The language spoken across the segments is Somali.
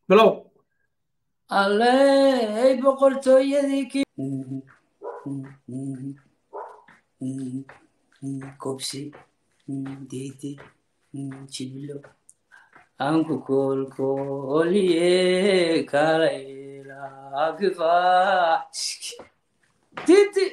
bilow alley boqortooyadii ki kobsi dede jiblo anku kolkoliye kalaylakifa didi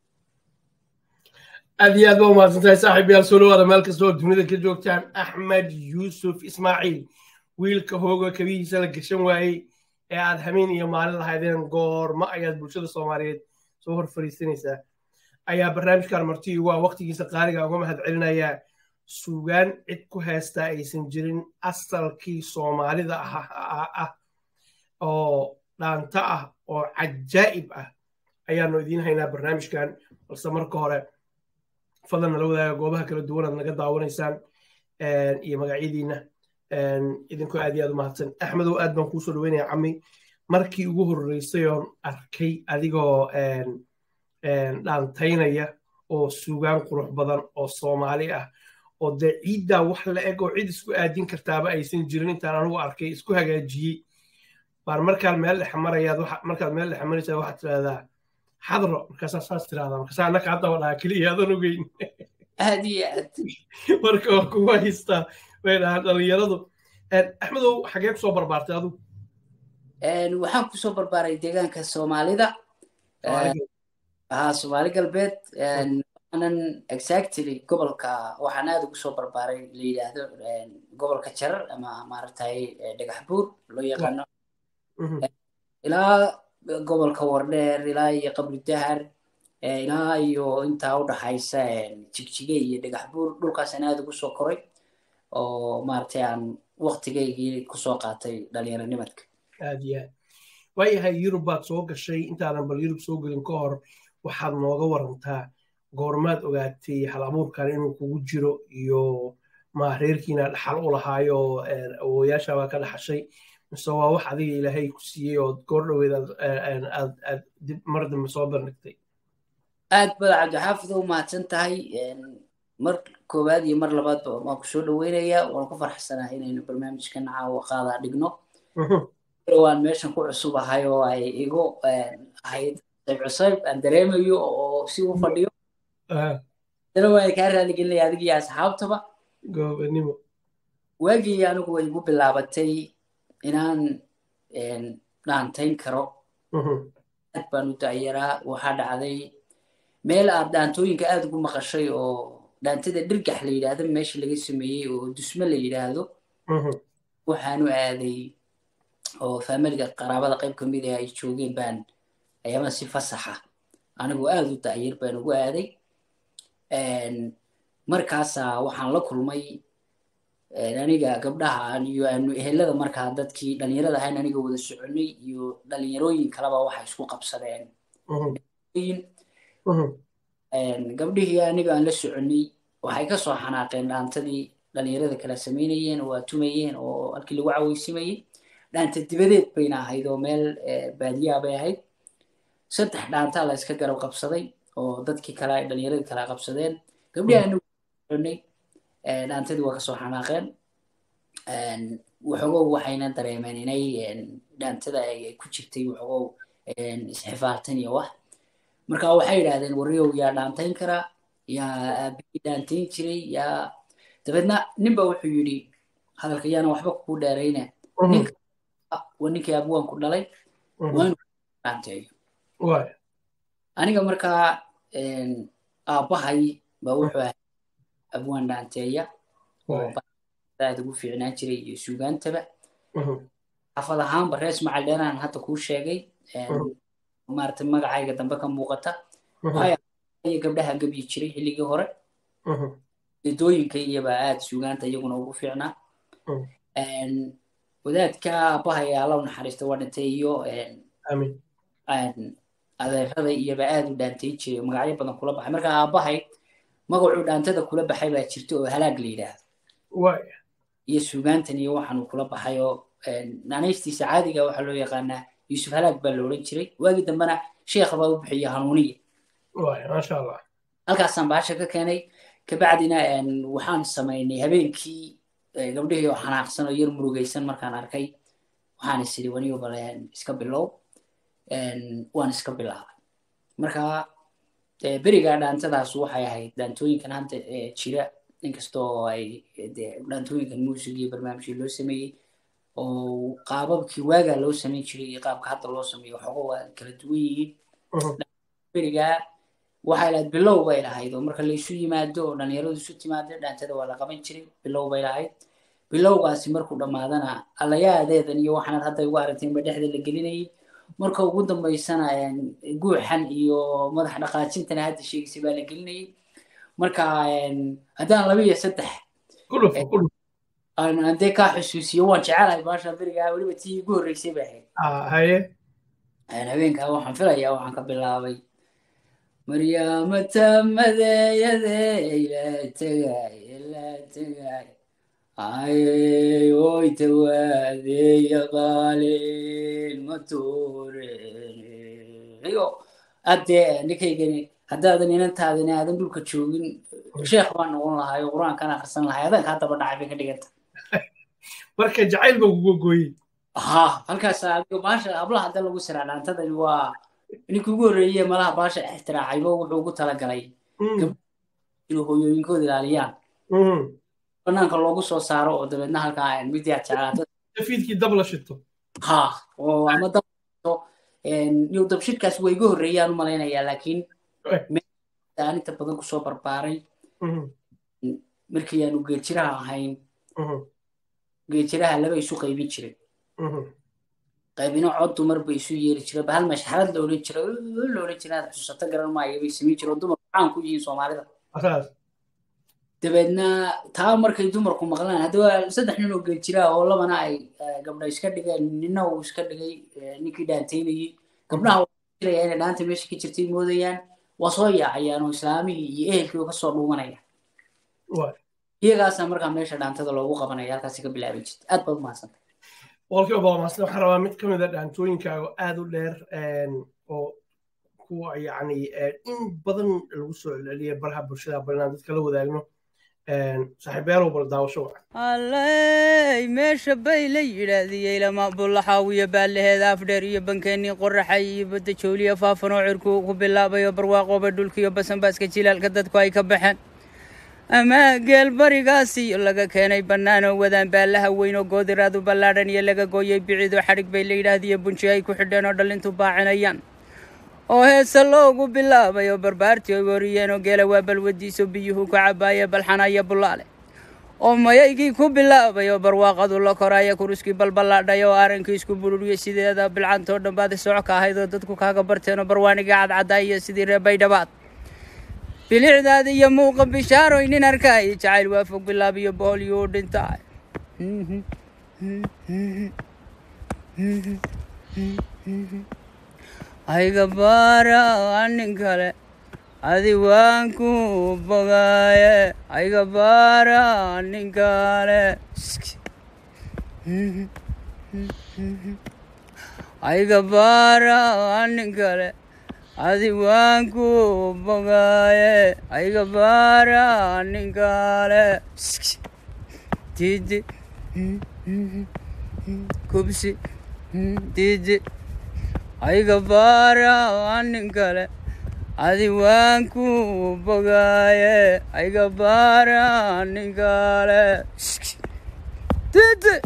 aad iyo aad ba umahadsantahay saaxiib yaal soo dhawaada meel kasta oo dunida ka joogtaan axmed yuusuf ismaaciil wiilka hooga kabihiisa la gashan waayey ee aad hameen iyo maalin lahaydeen goorma ayaad bulshada soomaaliyeed soo hor fariisanaysaa ayaa barnaamijkan marti ugu ah waqtigiisa qaaliga uga mahad celinayaa sugaan cid ku heystaa aysan jirin asalkii soomaalida ah oo dhaanta ah oo cajaa'ib ah ayaanu idiin haynaa barnaamijkan balse marka hore fadlan nala wadaaga goobaha kala duwan aad naga daawanaysaan iyo magacyadiina idinkoo aad iyo aad u mahadsan axmedow aad baan kuusoo dhaweynaya cami markii ugu horreysay oon arkay adigoo dhaantaynaya oo sugaan qurux badan oo soomaali ah oo dee ciiddaa wax la eg oo cid isku aadin kartaaba aysan jirin intaan anugu arkay isku hagaajiyey baan markaad meel dhex marayaad markaad meel dhex maraysaa waxaad tidhahdaa xadro markaasaa saas tirahdaa markaasaa annaka haddaba dhaha keliya aadan ogeyn aad iyo aad marka waa kugu haystaa way dhahaan dhalinyaradu axmedow xagee kusoo barbaartay adu waxaan kusoo barbaaray deegaanka soomaalida haa soomaali galbeed waxaanan exactly gobolka waxaan aad ugu soo barbaaray la yidhaahdo gobolka jarar ama maaragtay dhagax buur loo yaqaano ilaa gobolka wardheer ilaa iyo qabri dahar ilaa iyo intaa u dhaxaysa jigjige iyo dhagax buur dhulkaasaan aad ugu soo koray oo maaragtay aan waktigaygii kusoo qaatay dhalinyaronimadka aad iyo aad waayahay yurub baad soo gashay intaadan bal yurub soo gelin ka hor waxaad nooga warantaa goormaad ogaatay hal abuurkan inuu kugu jiro iyo ma reerkiina dhaxal u lahaayo awoyaasha baa ka dhaxashay mise waa wax adiga ilaahay ku siiyey oo goor dhoweed aad dib mar dambe soo bandhigtay aad bada cabdixaafid u mahadsan tahay mar koowaad iyo mar labaadba waan ku soo dhaweynayaa waan ku farxsanahay inaynu barnaamijkan caawa qaadaa dhigno waan meeshan ku cusub ahay oo ay igu ahayd sayb cusayb aan dareemayo oo si u fadhiyo dana waan kaa raaligelinaya adig iyo asxaabtaba goobanimo waagii anigu way igu bilaabatay inaan dhaantayn karo aad baan u dacyaraa waxaa dhacday meel aad dhaantooyinka aad ugu maqashay oo dhaantada dhirgax la yidhaahdo meesha laga sameeyey oo dusme la yidhaahdo waxaanu aaday oo faamiliga qaraabada qayb ka mid ah ay joogeen baan ayaama si fasaxa anigu aad u dacyar baan ugu aaday markaasaa waxaan la kulmay aniga gabdhaha iyo aanu ehelada markaa dadkii dhalinyarada ahayn aniga wada soconay iyo dhalinyarooyin kaleba waxay isku qabsadeen gabdhihii aniga aan la soconay waxay ka soo xanaaqeen dhaantadii dhalinyarada kala samaynayeen oo atumayeen oo halkii lagu caweysimayey dhaanta dibadeed bayna ahayd oo meel baadiyaa bay ahayd saddex dhaantaa la iska garab qabsaday oo dadkii kale dhalinyaradii kala qabsadeen gabdhihii anigu soconay dhaantadii waa kasoo xanaaqeen waxoogow waxayna dareemeen inay dhaantada ay ku jirtay waxoogow isxifaartan iyo wax marka waxay yidhahdeen warriyow yaa dhaantayn karaa yaa aabihii dhaantayn jiray yaa dabeedna ninba wuxuu yidhi hadalka yaana waxba kugu dheerayna waa ninkii abwaanku dhalay waa inuu dhaanteeyo aniga markaa aabbahay baa wuxuu ahay abwaan dhaanteeya oo aad ugu fiicnaan jiray iyo suugaantaba xafad ahaanba rees macal dheeraan hadda kuu sheegay maaragtay magacayga dambe ka muuqata iyo gabdhaha gebyi jiray xilligii hore dedooyinka iyobaa aad suugaanta iyaguna ugu fiicnaa wadaadka aabbahay alla u naxariista waa dhintay iyo adeerada iyoba aad u dhaantayn jiray oo magacyo badan kula baxay marka aabbahay magacuu dhaantada kula baxay baa jirta oo halaag la yidhaahdo iyo suugaantan iyo waxaanu kula baxay oo naanaystiisa caadiga waxaa loo yaqaanaa yuusuf halaag baa la odhan jiray waagii dambena sheekha baa u bixiya hanuuniya maasha allah halkaasaan bahasha ka keenay kabacdina waxaan samaynay habeenkii gabdhihii oo xanaaqsan oo yar murugaysan markaan arkay waxaan is idhi waniyo baleen iska bilow waan iska bilaabay marka berigaa dhaantadaas waxay ahayd dhaantooyinkan hadda jira inkastoo ay dhaantooyinkan muusig iyo barnaamijkii loo sameeyey oo qaababkii waagaa loo samayn jiray iyo qaabka hadda loo sameeyo waxooga waa kala duwan yihiin berigaa waxay lahayd bilow bay lahayd oo marka laysu yimaado oo dhalinyaradu isu timaado dhaantada waa la qaban jiray bilow bay lahayd bilowgaasi markuu dhammaadana allayaadeedan iyo waxaanad hadda igu aragteen ba dhexda la gelinayay marka ugu dambaysana guuxan iyo madax dhaqaajintana hadda sheegaysay baa la gelinayay marka haddaan laba iyo saddex hadee kaa xusuusiyo waan jecelahay baasha berigaa weliba tii igu horreysay bay ahayd habeenkaa waxaan filayaa waxaan ka bilaabay maryaamata madeeyade ila tegay ila tegay ayey oy tawaadeya qaalin matuureyo haddee ninkaygani haddaadan inantaadani aadan dhulka joogin sheekh baan noqon lahay oo qur-aankan akhrisan lahay adanka haddaba dhacay bay ka dhiganta marka jacayl baa kuga gooyey ha halkaas adigo baasha hablaha hadda lagu siraa dhaantadani waa ninkii ugu horreeye malaha baasha ixtiraacayba wuxuu ugu talagalay inuu hooyooyinkooda ilaaliyaan banaanka loogu soo saaro oo dabeedna halkaa midii aad jeclaato fiidkii dab la shito ha oo ama dab iyo dabshidkaas waa iga horreeyaan u malaynayaa laakiin aan inta badan kusoo barbaaray markii aanu geejiraha ahayn geejiraha laba isu qaybin jiray qaybino cod dumar bay isu yeeri jiray bahal mashxarad la odhan jiray la odhan jiray aad xusato garan maayo bay samayn jiray oo dumarku caan ku yihiin soomaalida dabeedna taa markay dumarku maqlaan haddaba saddex nin oo geeljiraa oo labana ay gabdha iska dhigeen nina uu iska dhigay ninkii dhaantaynayey gabdhaha jiraya inay dhaanta meesha ka jirtay moodayaan waa soo yaacayaan oo islaamihii iyo ehelkii oo kasoo dhuumanaya iyagaasaa markaa meesha dhaantada loogu qabanaya halkaasi ka bilaabi jirta aad baad umahadsantay boqolkiiba boqol mahadsan waxaan rabaa mid ka mid a dhaantooyinkaaga aad u dheer oo kuwa yacni in badan lagu soo celceliyay baraha bulshada balinaan dadka la wadaagno saaxiibeelow bal daawasho alley meesha bay la yidhaahdiyey lama bullaxaawiyo baalaheeda afdheer iyo bankeenii qoraxay iyo badda jooliya faafanoo cirku ku bilaabayo barwaaqooba dhulkiyo basanbaaska jilaalka dadku ay ka baxeen ama geel barigaasiyo laga keenay bannaanoo wadaan baalaha weyn oo goodiraadu ballaadhan iyo laga gooyey biciidoo xadhig bay la yidhaahdiyo bunji ay ku xidheen oo dhallintu baacinayaan oo heese loogu bilaabay oo barbaartii ay wariyeen oo geela waa balwadiiso biyuhu ku cabaaye balxanaya bullaale oo mayaygii ku bilaabay oo barwaaqadu la koraya kuruskii balballaadhay oo arankii isku bururiyey sideeda bilcantoo dhan baad soco ka ahayd oo dadku kaaga barteen oo barwaanigii cadcaddaa iyo sidii reebaydhabaad bilicdaada iyo muuqa bishaaroy nin arkaay jacayl waa fog bilaab iyo boholyo u dhintaa ayga baara nin kale adi waan ku bogaaye ayga baara nin kale ayga baara nin kale adi waan ku bogaaye ayga baara nin kale didi kubsi didi ayga baara nin kale adi waan ku bogaaye ayga baara nin kale didi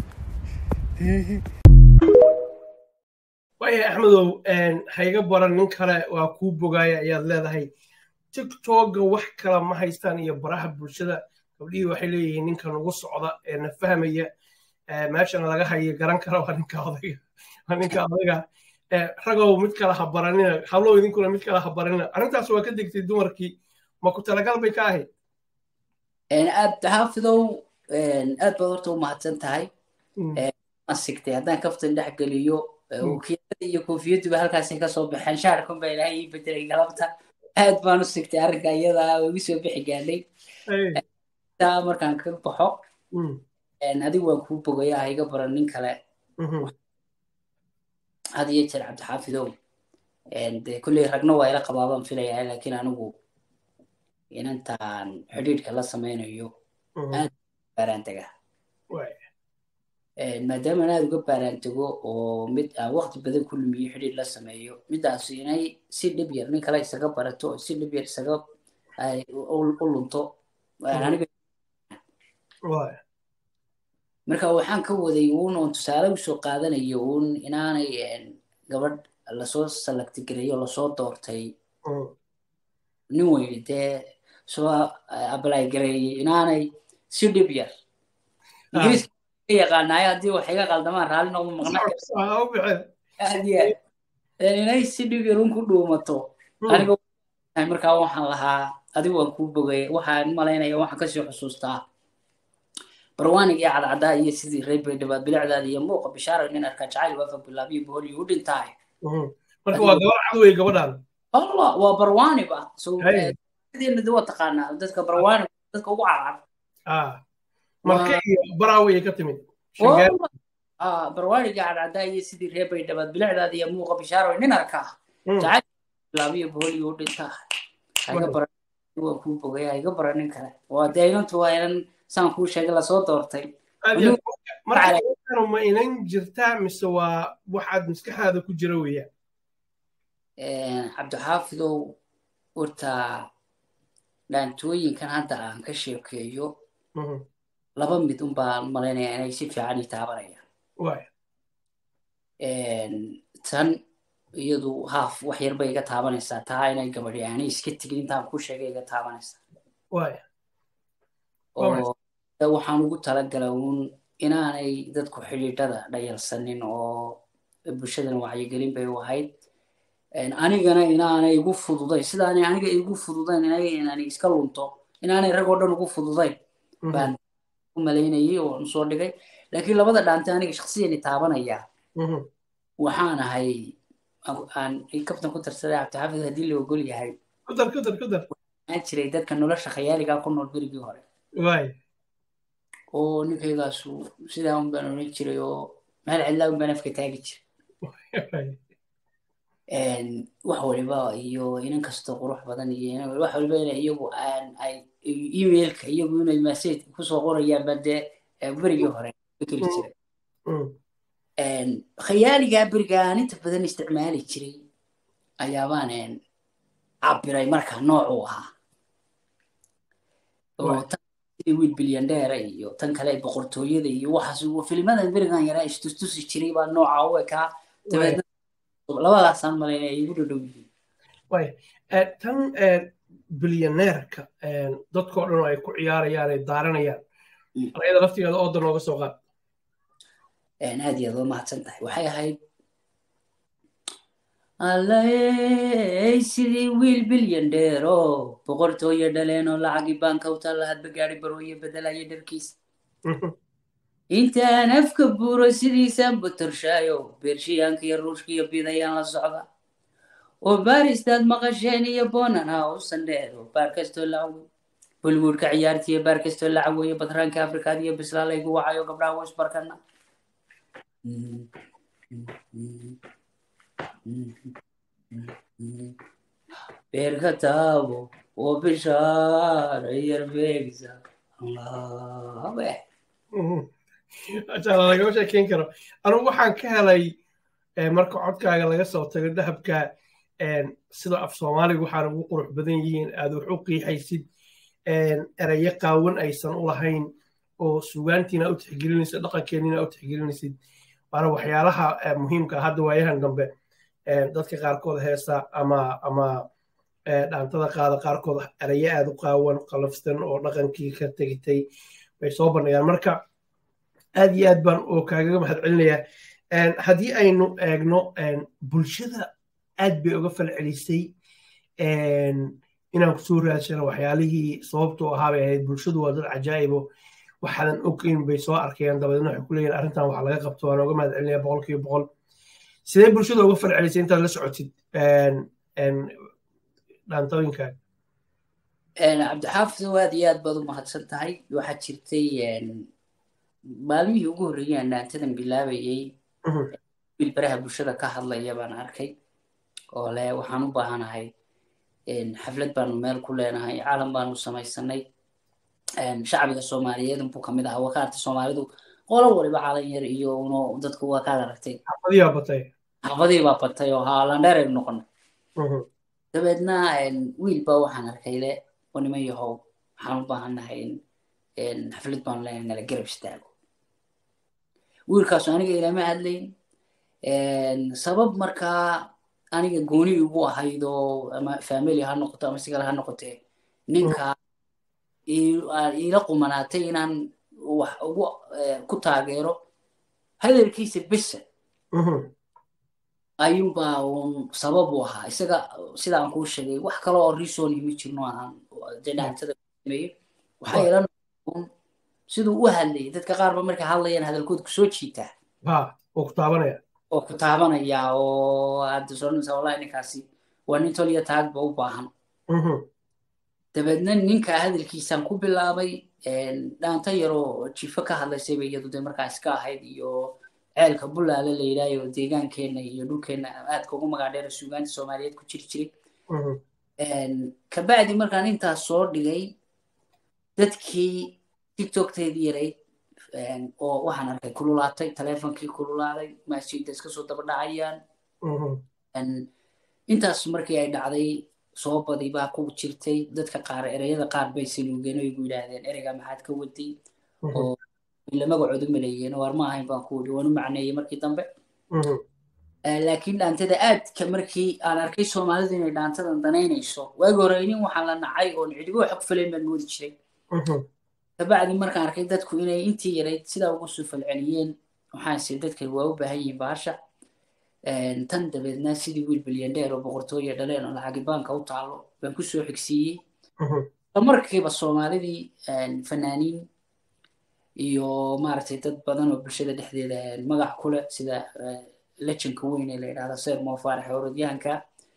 waayahay axmedow hayga baran nin kale waa kuu bogaaya ayaad leedahay tiktoga wax kala ma haystaan iyo baraha bulshada gabdhihii waxay leeyihiin ninkan ugu socda ee na fahmaya meeshana laga hayo garan kara waa ninka odayga waa ninka odayga ragow mid kale ha baranina hablow idinkuna mid kale ha baranina arrintaas waa ka degtay dumarkii ma ku talagal bay ka ahayd aad xaafidow aad baad horta u mahadsan tahay sigtay haddaan kaftan dhex geliyo ukiyada iyo koofiyadduba halkaasay kasoo baxeen shaarkun baa ilaahay ii bedelay galabta aad baan u sigtay arrinka iyada oo igu soo bixi gaadhay taa markaan ka baxo adigu waan kuu bogaya ha iga baran nin kale had iyo jeer cabdixaafidow de kulley ragna waa ila qabaabaan filayaa laakiin anigu inantaan xidhiidhka la samaynayo aad baaraan tagaa maadaama aan aada uga baaraantego oo mid aan waqti badan ku lumiyo xidhiir la sameeyo midaas inay si dhib yar nin kale isaga barato oo si dhib yar isaga u lunto aniga marka waxaan ka waday uun oon tusaale usoo qaadanayo uun inaanay gabadh lasoo salagtigareeyo lasoo doortay nin weyne dee soo ablay gareeyey inaanay si dhib yar ingiriiska yaqaanaay haddii wax iga qaldamaan raalli noqdo maqnaaad inay si dhib yar un ku dhuumato aniga markaa waxaan lahaa adigu waan kuu bogay waxaan malaynaya waxaan kasii xusuustaa barwaaniga iyo cadcadaa iyo sidii reer baydhabaad bilicdaada iyo muuqa bishaara nin arkaa jacayl waafa bilaabiyo boholiyo u dhintaay marka waa gabar cad wey gabadhan allah waa barwaaniba sodeena de waa taqaanaa dadka barwaani dadka ugu cadcad marka iyo baraaway ka timid barwaaniga cadcadaa iyo sidii reer baydhabaad bilicdaada iyo muuqa bishaara nin arkaa jacayl bilaabiyo boholiyo u dhintaa haiga bara waan kuu bogay haiga bara nin kale waa dee inantu waa inan saan kuu sheegay lasoo doortay marka ma inan jirtaa mise waa waxaad maskaxdaada ku jira weeyaan cabdixaafidow horta dhaantooyinkan hadda aan ka sheekeeyo laba mid un baan malaynaya inay si fiican ii taabanayaan tan iyadu haaf wax yar bay iga taabanaysaa taa inay gabadhi aanay iska tegin intaan ku sheegay iga taabanaysaa oo waxaan ugu talagalay uun inaanay dadku xidhiidhada dhayalsanin oo bulshadan wacyigelin bay u ahayd anigana inaanay igu fududayn sidaanay aniga igu fududayn inaanay iska lunto inaanay rag oo dhan ugu fududayn baan u malaynayay oo soo dhigay laakiin labada dhaante aniga shaksiyani taabanaya waxaan ahay aan kabtan ku tarsaday cabdixaafid haddii la ogol yahay waxaan jiray dadka nolosha khayaaligaa ku nool berigii hore oo ninkaygaasu sidaa un baan odhan jiray oo meel cidlaa un baan afka taagi jiray wax waliba iyo inan kasta qurux badan iyo wax waliba ina iyagu aan ay emailka iyagu inay message kusoo qorayaan baa dee berigii hore keli jiray khayaaligaa beriga aan inta badan isticmaali jiray ayaabaan cabiray marka noocuu ahaa oo wiil bilyandheera iyo tan kale boqortooyada iyo waxaas filmadan berigan yaraa istustusi jiray baa nooca u ekaa dabeedna labadaasaan malaynaya igu dhadhow yihiin tan bilyaneerka dadkoo dhan ay ku ciyaarayaan ay daaranayaan ayada laftigeeda ooda nooga soo qaad aad iyo aad waa mahadsan tahay waxay ahayd allay sidii wiil bilyandheero boqortooyo dhaleenoo lacagii baanka u taalla hadba gaari barooye bedelaya dharkiisa intaan afka buuro sidiisaan buturshaayo beershiyaanka iyo ruushka iyo bidayaan la socda oo baaristaad maqasheen iyo bonan ha u sandheedo baar kastoo la cawoy bollywoodka ciyaartiiyo baar kastoo la caweeyo batraanka afrikaad iyo bislaalaygu wacayo gabdhaha ways barkana beerka taabo oo bishaara yarbeegsa allabe lagama sheekeyn karo anugu waxaan ka helay marka codkaaga laga soo tago dahabka sida af soomaaliga waxaan ugu qurux badan yihiin aad wax u qiixaysid erayo qaawan aysan u lahayn oo sugaantiina u tixgelinaysid dhaqankeennina u tixgelinaysid waana waxyaalaha muhiimka hadda waayahan dambe dadka qaarkood heesa ama ama dhaantada qaada qaarkood erayo aad u qaawan qalafsan oo dhaqankii ka tegitay bay soo bandhigaan marka aad iyo aad baan oo kaagaga mahad celinayaa haddii aynu eegno bulshada aad bay uga falcelisay inaan kusoo raadsano waxyaalihii sababtoo ahaa bay ahayd bulshadu waa dad cajaa'ibo waxaadan ogeyn bay soo arkayaan dabadeedna waxay ku leeyihin arrintan wax laga qabto waan uga mahad celinaya boqol kiiba boqol sidee bulshada uga falcelisay intaad la socotid dhaantooyinkan cabdixaafid aad iyo aad baad u mahadsan tahay waxaa jirtay maalmihii ugu horreeyay aan dhaantadan bilaabayay wiil baraha bulshada ka hadlaya baan arkay oo le waxaan u baahanahay xaflad baanu meel ku leenahay caalam baanu samaysanay shacbiga soomaaliyeed buu kamid ahaa wakaarta soomaalidu qolo waliba calan yar iyo uno dadku waa kaad aragtay xafadiyaa batay xafadii baa batay oo haalandheer aynu noqonay dabeedna wiil baa waxaan arkay le oo niman yahow waxaan u baahannahay in xaflad baan leenahay nala garab istaago wiilkaasu aniga ilama hadlayn sabab markaa aniga gooni igu ahayd oo ama family ha noqoto ama sigala ha noqotee ninka iila qumanaatay inaan wax ugu ku taageero hadalkiisa besa ayuunbaa uun sabab u ahaa isaga sidaan kuu sheegay wax kale oo reason ima jirno aan dhinaantada sameeyo waxaa ila noqon siduu u hadlayay dadka qaarba markay hadlayaan hadalkood kusoo jiitaa oo ku taabanaya oo ku taabanaya oo aad soonaysa wallahi ninkaasi waa nin tol iyo taagba u baahan dabeedna ninka hadalkiisaan ku bilaabay dhaanta yaroo jifo ka hadlaysayba iyadu dee markaa iska ahayd iyo ceelka bulaale la yidhaayo deegaankeenna iyo dhulkeenna aadka ugu magaadheera suugaanta soomaaliyeed ku jiri jiray kabacdi markaan intaas soo dhigay dadkii tiktokteedii yarayd oo waxaan arkay kululaatay taleefonkii kululaaday masjidda iska soo daba dhacayaan intaas markii ay dhacday soo badi baa ku jirtay dadka qaar ereyada qaar bay saluugeen oo igu yidhaahdeen ereyga maxaad ka waday oo ila magacooda maleeyeen waar ma ahayn baan ku wiri waanu macneeyey markii dambe laakiin dhaantada aadka markii aan arkay soomaalidu inay dhaantadan danaynayso waagi hore nin waxaan la nacay oo cidigo xog falayn baan moodi jiray kabacdi markaan arkay dadku inay intii yarayd sidaa ugu soo falceliyeen waxaanse dadkan waa u baahan yihiin baasha tan dabeedna sidii wiil bilyandheer oo boqortooya dhaleen oo lacagi baanka u taalo baan kusoo xigsiiyey markiiba soomaalidii fanaaniin iyo maaragtay dad badan oo bulshada dhexdeeda magac ku leh sida lejanka weyn ee la yidhahda seer moofaarax orodyahanka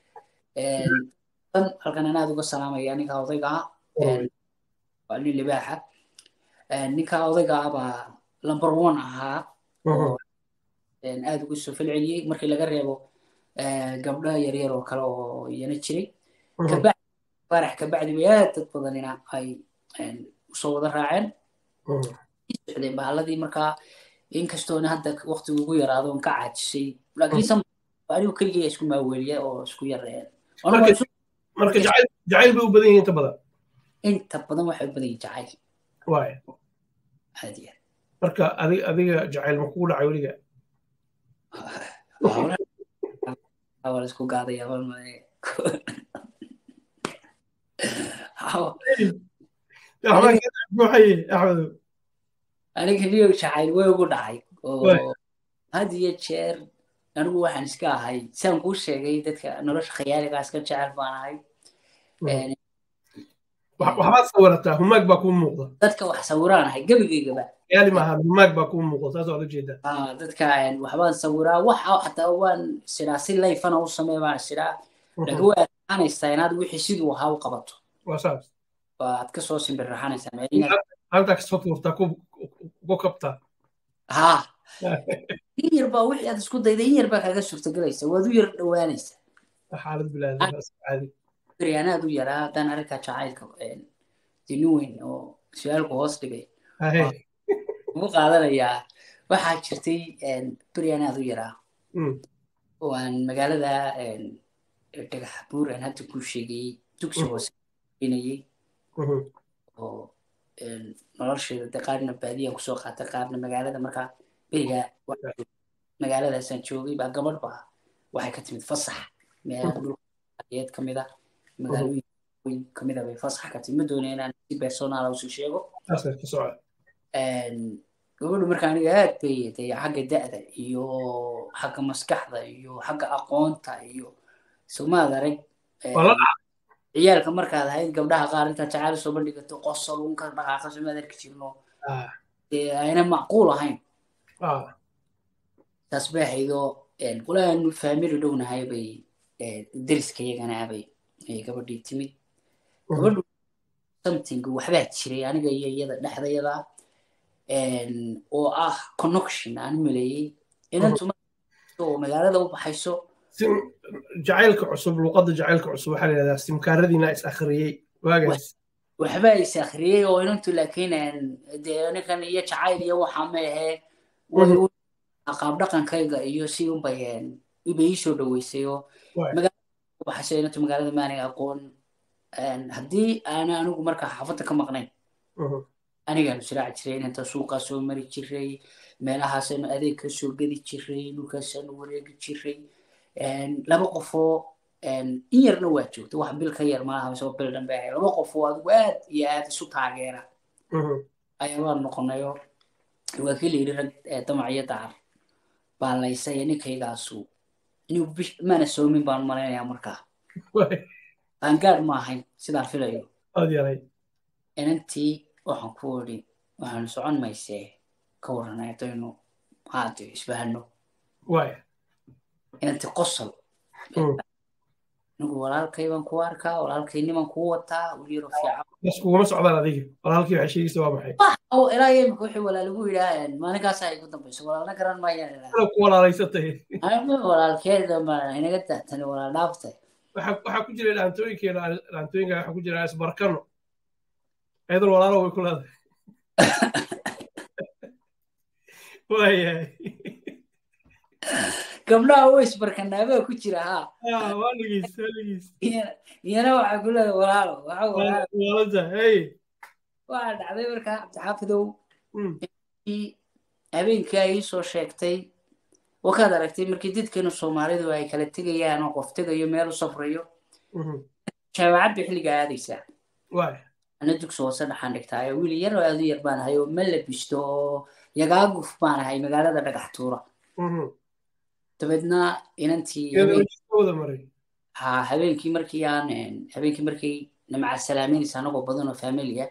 tan halkan anaad uga salaamaya ninka odayga ah waa nin libaaxa ninka odayga ah baa number one ahaa oo aad ugu soo falceliyey markii laga reebo gabdho yaryar oo kale oo iyana jiray kabacdi farax kabacdi bay aad dad badanina ay usoo wada raaceen socdeen bahaladii markaa inkastoona hadda waqtigu ugu yaraado on ka caajisay laakiin anigu keligay isku maaweeliya oo isku yareen marka jacayl bay u badan yihiin inta badan inta badan waxay u badan yihin jacayl waay caadiya marka adiga adiga jacayl ma kugu dhacay weliga waa isku gaadaya malmale axmedo aniga niyo jacayl way ugu dhacay oo had iyo jeer anigu waxaan iska ahay saan kuu sheegay dadka nolosha khayaaligaa iska jecel baan ahay waxbaad sawirataa humaag baa kuu muuqda dadka wax sawiraan ahay gebigaygaba yaali maaha humaag baa kuu muuqda saas waad ujeedaa dadka waxbaan sawiraa waxa xataa waan siraa si layfana u samee baan siraa laakiin way adkaanaysaa inaad wixii siduu ahaa u qabato waa saas waad kasoo simbirraxanaysaa halkaa kasoo tuurtaa ku kabtaa ha in yar baa wixii aad isku dayday in yar baa kaaga suurtagelaysa waad u yar dhowaanaysaa xaalad bilaadi anaad u yaraa haddaan arrinkaa jacaylka dini weyn oo su-aalku hoos dhigay ugu qaadanayaa waxaa jirtay beri anaad u yaraa oo aan magaalada dhagax buur aan hadda kuu sheegayey dugsi hoose inayey oo nolosheeda de qaarna baadiyaan kusoo qaatay qaarna magaalada markaa beriga magaaladaasaan joogay baa gabadh baa waxay ka timid fasax meelaha dhulkayeed ka mid ah magaalooyin kamid ah bay fasax ka timid ma doonaya inaan si personaala usi sheego gabadhu marka aniga aad bay de xagga da'da iyo xagga maskaxda iyo xagga aqoonta iyo sumaad arag ciyaalka markaad ahayd gabdhaha qaar intaad jacayl soo bandhigato qosol unka dhaqaaqa sumaad arki jirno dee ayna macquul ahayn taas bay ahaydoo qolaanu faamili dhownahay bay deriska iyagana abay gabadhii timid gabadhu something waxbaa jiray aniga iyo iyada dhexdayada oo ah connection aan maleeyey inantu oo magaalada u baxayso jacaylka cusub luqadda jacaylka cusub waxaa la yidhahdaa simkaaradiina is akhriyey waagaas waxbaa is akhriyey oo inantu laakiin dee ninkan iyo jacayl iyo waxa ma ahee qaab dhaqankayga iyo si unbay ibay ii soo dhaweysay oo waxase inantu magaalada maaniga aqoon haddii aana anigu markaa xaafadda ka maqnayn anigaanu siraaci jiray inanta suuqaa soo mari jiray meelahaasaanu adeeg ka soo gedi jiray dhulkaasaanu wareegi jiray laba qofoo in yarna waa joogta wax bil ka yar maaha mise bil dhanbe ahay laba qofoo adigu aad iyo aad isu taageera ayaa waan noqonayo waa kii la yidhi rag damac iyo dacar baa laysay ninkaygaasu inuu maana soomin baan malaynayaa markaa qaangaad ma ahayn sidaan filayo inantii waxaan ku odhi waxaanu socon maysee ka warranay haddaynu haade isbahano inantii qosol anigu walaalkay baan ku arkaa walaalkayniman kuu wataa wilyaro fiican bas kuguma socdaan adiga walaalkii waxay sheegaysa waa maxay ilaa iyo imika wixii walaalagu yidhaa maalinkaasa igu dambayso walaalna garan maayaan ku walaalaysatay walaalkeeda ma inaga dahtani walaal dhaaftay waxaa ku jira dhaantooyinkeena dhaantooyinka waxaa ku jira isbarkano ayadoo walaalo way ku leedahay waayahay gabdhaha way isbarkanaabaa ku jira ha waa dhegeyst waa dhegeyst iyana waxaa ku leedahay walaalo waxa walaalada hey waxaa dhacday markaa cabdixaafidow habeenkii ay ii soo sheegtay wakaad aragtay markii dadkeenu soomaalidu ay kala tegayaan oo qof tegayo meel u safrayo jaamacad bay xilliga aadaysaa ana dugsi hoose dhaxaan dhigtaayo wiil yar oo aad u yar baan ahay oo ma labisto oo yagaaguf baan ahay magaalada dhagax tuura dabeedna inantii ha habeenkii markii aan habeenkii markii namaca salaameynaysa anagoo badan oo familia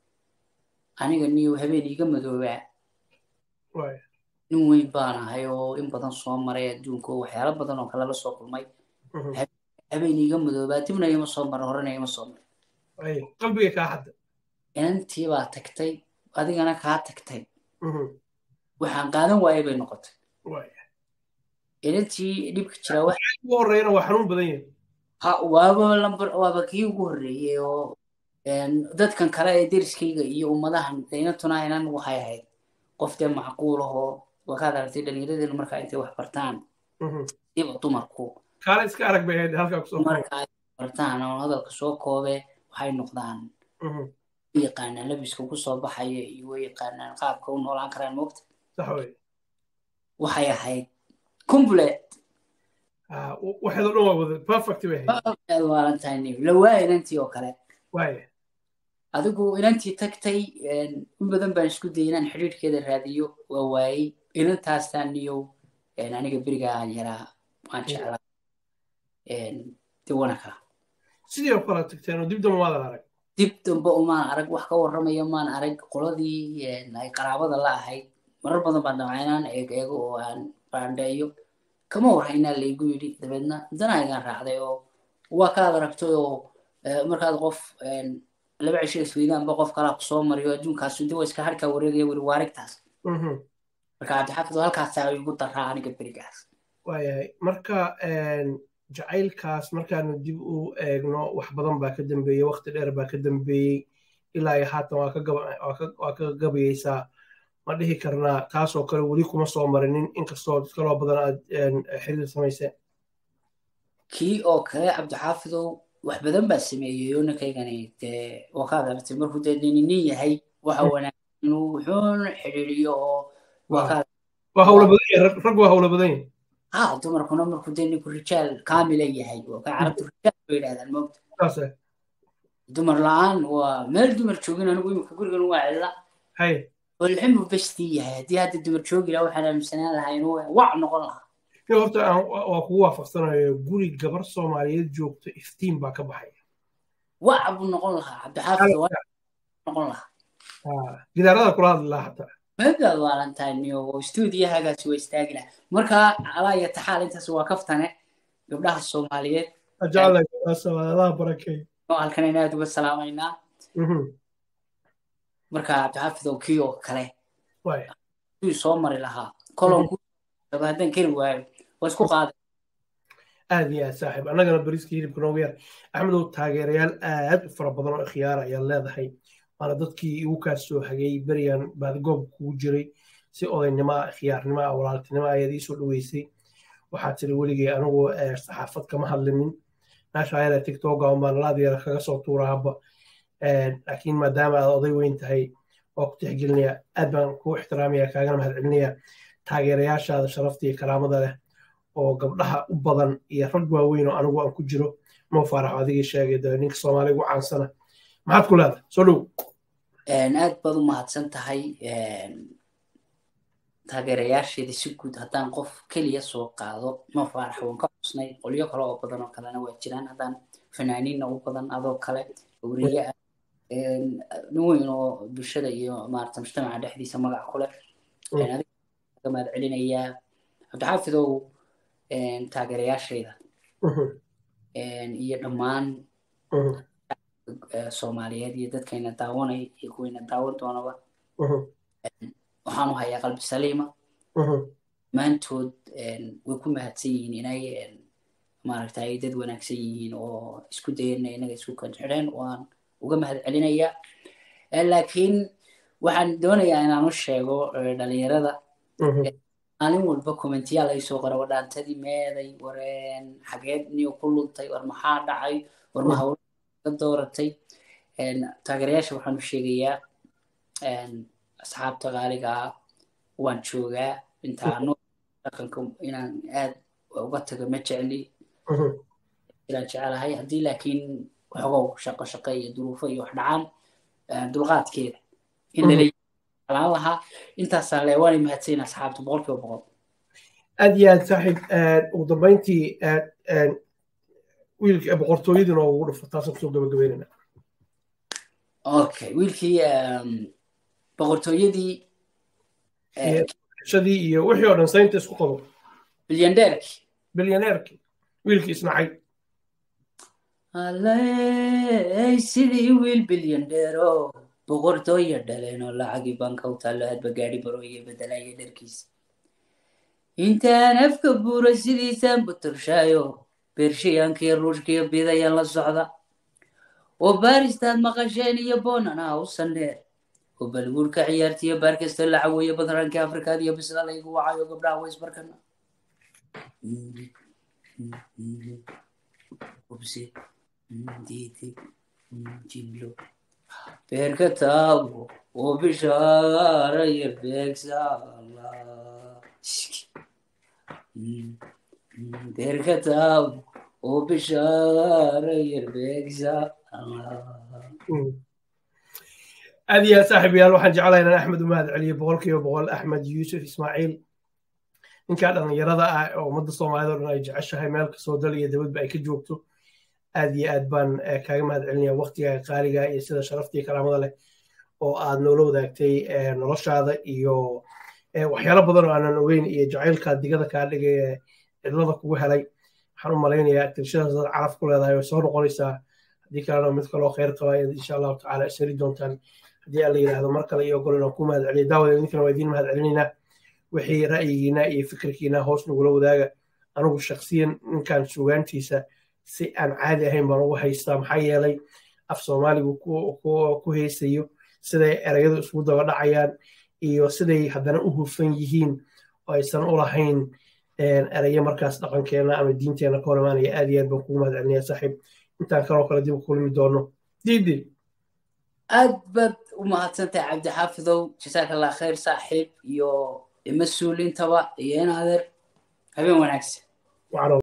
aniga niyo habeen iiga madoobaa nin weyn baan ahay oo in badan soo maray adduunka oo waxyaalo badan oo kale la soo kulmay habeen iiga madoobaa dibna igama soo marin horena igama soo marin qalbiga kaa hadda inantii baa tagtay adigana kaa tagtay waxaan qaadan waayay bay noqotay inantii dhibka jira ugu horreeyana waa xanuun badan yahay ha waaba lambar waaba kii ugu horreeyey oo dadkan kale ee deriskayga iyo ummadahan inantuna inan waxay ahayd qof dee macquul ahoo wakaad aragtay dhallinyaradeenu markaa intay wax bartaan siba dumarku kaale iska arag bay ahayd halkaa kusoo marka ay bartaan oo hadalka soo koobe waxay noqdaan yaqaanaan labiska ku soo baxaya iyo way yaqaanaan qaabka u noolaan karaan moogta sax wey waxay ahayd complete waxeed oo dhan waa wada perfect bay ahayd valentine lawaa inantii oo kale waaya adigu inantii tagtay in badan baan isku dayay inaan xidhiidhkeeda raadiyo waa waayey inantaastaan niyow aniga beriga aan yaraa waan jeclaa diwanaka sidii oo kale tagteen oo dib dambe waadan arag dib dambe umaan arag wax ka warramaya maan arag qoladii ay qaraabada la ahayd marar badan baan damcay inaan eeg eego oo aan baandheeyo kama warhaynaa laygu yidhi dabeedna danaagaan raacday oo waa kaad aragtay oo markaad qof laba cisho isweydaanba qof kalaa kusoo mariyo adduunkaas de waa iska harkaa wareegaya weli waarigtaas marka cabdixaafid halkaasaa igu daraa aniga berigaas waayahay marka jacaylkaas markaanu dib u eegno wax badan baa ka dambeeyey waqti dheer baa ka dambeeyey ilaa iyo haatan waa ka gabayeysaa ma dhihi karnaa taasoo kale weli kuma soo marinin inkastoo dad kaloo badan aad xiriir samayseen kii oo kale cabdixaafidow wax badan baa sameeyey oo ninkaygani dee wakaad aragtay markuu dee nin nin yahay waxa wanaagsan inuu wuxuun xidhiiriyo oo wakaad waa hawla badan yahay rag waa hawla badan yahay ha dumarkuna markuu dee ninku rijaal kaamila yahay waa ka carabtu rijaal bay yidhahdaan moogta saase dumar la-aan waa meel dumar joogin anigu imika gurigan waa cilla hay walximuu bestii yahay haddii hadda dumar joogi lahaa waxaan aaminsanaan lahaa inuu wac noqon lahaa in horta waa kugu waafaqsanayo guri gabar soomaaliyeed joogto iftiin baa ka baxaya wac buu noqon lahaa cabdixaafid noqon lahaa gidaarada kula hadli lahaa xataa magaad waalantahay oo stuudiyahagaasi waa istaagi lahaa marka alaa iyo taxaal intaas waa kaftane gabdhaha soomaaliyeed jeclaha barakey halkan in aad uga salaamaynaa marka cabdixaafid oo kii oo kale suu soo mari lahaa kolon haddaan keri waayo waa isku qaaday aad iyo aad saaxiib annagana bariiska hilibka noogu yar axmedow taageerayaal aad u fara badan oo khiyaara ayaad leedahay waana dadkii igu kaa soo hagay beriyan baadigoob kugu jiray si odaynimoa khiyaarnimoa walaaltinimo ayaad iisoo dhaweysay waxaa tiri weligay anigu saxaafad kama hadlinin meesha ayada tictoga unbaan laadyara kaga soo tuuraaba laakiin maadaama aad oday weyn tahay waa ku tixgelinaya aad baan kuu ixtiraamaya kaagana mahad celinaya taageerayaashaada sharafta iyo karaamada leh oo gabdhaha u badan iyo rag waaweyn oo anigu aan ku jiro moo faaraxo adigii sheegay de ninka soomaaliga u caansana maxaad ku leedahay soo dhow aad baad u mahadsan tahay taageerayaasheeda si guud haddaan qof keliya soo qaado moo faarax waan ka xusnay qolyo kale oo badan oo kalena waa jiraan haddaan fanaaniinna u badan adoo kale wariye ah nin weyn oo bulshada iyo maarata mujtamaca dhexdiisa magac ku leh adiga mahad celinayaa cabdixaafidow taageerayaashayda iyo dhammaan soomaaliyeed iyo dadkayna daawanay iyo kuwayna daawan doonaba waxaan u hayaa qalbi saliima maantood way ku mahadsan yihiin inay maaragta ay dad wanaagsan yihiin oo isku dayana inaga isku kanxidheen waan uga mahad celinayaa laakiin waxaan doonayaa inaan u sheego dhalinyarada maalin walba commentiyaal ay soo qora wadhaantadii meeday wareen xageed niyo ku luntay war maxaa dhacay war ma hawla ka dooratay taageerayaasha waxaan u sheegayaa asxaabta qaaligaa waan joogaa intaano dhaqanka inaan aad uga tago ma jecli inaan jecelahay haddii laakiin xogow shaqo shaqo iyo duruufo iyo wax dhacaan dulqaadkeeda in lala alaan lahaa intaasaa le waanay mahadsayin asxaabta boqol kiiba boqol aad iyo aad saaxiib ugu dambayntii wiilka boqortooyadii noogu dhufo taasaan kusoo gabagabeynayna okay wiilkii boqortooyadii shadii iyo wixii oo dhan saynta isku qabo bilyandeerki bilyaneerki wiilkii isnacay alley sidii wiil bilyandeero boqortooya dhaleen oo lacagii banka u taallo hadba gaadhi barooye bedelaya dharkiisa intaan afka buura sidiisaan buturshaayo bershiyaankiyo ruushkiyo bidayaan la socda oo baaristaad maqasheen iyo boonana u sandheer oo balguurka ciyaartiyo baar kasta la caweeyo badranka afrikaad iyo bisla laygu wacayo gabdhaha waysbarkana jimlo beerka taabo oo bishaara yar beegsala beerka taabo oo bishaara yar beegsala aad iyo aad saaxiib yaal waxaan jeclahay inaan axmed u mahad celiyo boqolkiiba boqol axmed yuusuf ismaaciil ninkaa dhallinyarada ah oo ummadda soomaalida o dhan ay jeceshahay meel kastoo dal iyo dabadba ay ka joogto aad iyo aad baan kaaga mahad celinaya waktigaa qaaliga iyo sida sharafta iyo karaamada leh oo aad noola wadaagtay noloshaada iyo waxyaalo badan oo aanan ogeyn iyo jacaylkaa digada kaa dhigay ee cidlada kugu helay waxaan u malaynayaa tirshadaas dad caraf ku leedahay way soo noqonaysaa haddii kalena mid kaloo khayr qaba insha allahu tacaala ishari doontaan haddii aan la yidhaahdo mar kale iyo ogol inaan ku mahad celiyo daawada idinkana waa idiin mahad celinaynaa wixii ra'yigiina iyo fikirkiina hoos nagula wadaaga anigu shaksiyan ninkan sugaantiisa si aan caadi ahayn baan ugu haystaa maxaa yeelay af soomaaligu ku haysayo siday erayadu isugu daba dhacayaan iyo siday haddana u hufan yihiin oo aysan u lahayn erayo markaas dhaqankeena ama diinteena ka hor imaanaya aad iyo aad baan kugu mahad celinaya saaxiib intaan kaloo kale dib u kulmi doono diidi aad baad u mahadsantahay cabdixaafidow jasaaka allah khayr saaxiib iyo mas-uuliintaba iyo in adeer habeen wanaagsan